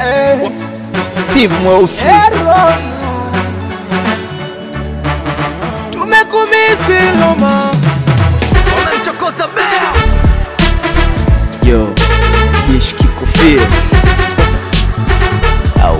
eh, Steve Mweusi eh, Roma. Tumekumisi Roma. Wamemchokoza bea yo jeshi kikofia au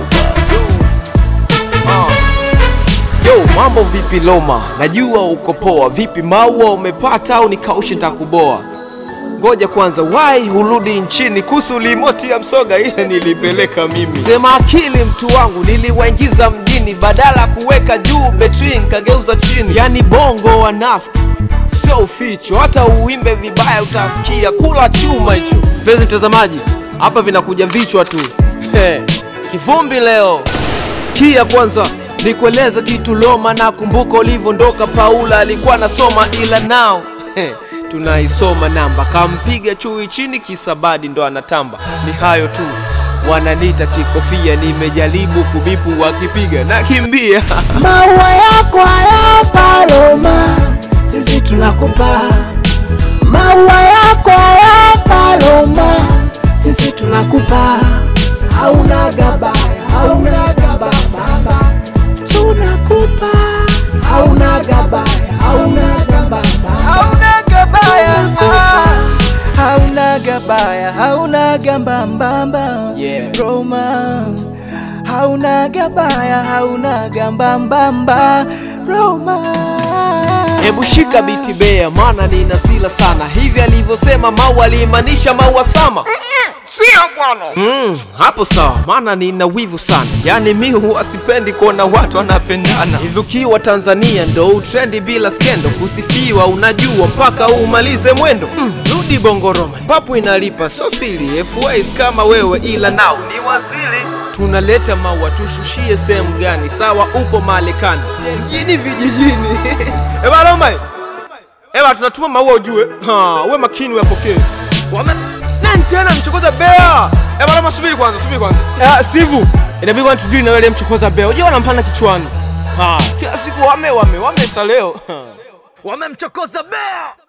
uh. Yo, mambo vipi Loma? Najua uko poa. Vipi maua umepata au nikaushe nitakuboa? Ngoja kwanza, wai hurudi nchini kuhusu limoti ya msoga ile nilipeleka mimi. Sema akili mtu wangu, niliwaingiza mjini badala kuweka juu betri nikageuza chini. Yani bongo wanafiki sio uficho, hata uimbe vibaya utasikia. Kula chuma hicho. Mpenzi mtazamaji, hapa vinakuja vichwa tu He, kivumbi leo. Sikia kwanza nikueleza kitu Loma, na kumbuka ulivyoondoka. Paula alikuwa anasoma ila nao he, tunaisoma namba, kampiga chui chini, kisabadi ndo anatamba. Ni hayo tu, wananita kikofia, nimejaribu kubipu, wakipiga na kimbia Maua yako hayapa Roma, sisi tunakupa. Maua yako hayapa Roma, sisi tunakupa. Hauna gabaya, hauna gabaya baba, tunakupa. Hauna gabaya, hauna gabaya, hauna gabaya, hauna gabaya, hauna gambambamba Yeah. Roma hauna gabaya, hauna gambambamba Roma. Hebu shika biti bea, maana nina sila sana. Hivi alivyosema Mau alimaanisha Maua Sama? Sio bwana. Mm, hapo sawa, maana nina wivu sana. Yaani mi huwa sipendi kuona watu wanapendana. Hivi ukiwa Tanzania ndo utrendi bila skendo, kusifiwa unajua mpaka umalize mwendo. Mm, rudi Bongo Roma, papo inalipa, so sili FYs kama wewe, ila nao ni wazili. Tunaleta maua, tushushie sehemu gani? Sawa, upo Marekani, mjini, vijijini. Eba Roma, eba tunatuma maua ujue. Ha, uwe makini uyapokee. Wame... Nani tena mchokoza bea? Eh bwana, subiri kwanza, subiri kwanza. Ah, Steve, inabidi kwanza tujue na wewe mchokoza bea. Unajua wanampanda kichwani. Ha, kila siku wame wame wamesa leo. Wamemchokoza bea.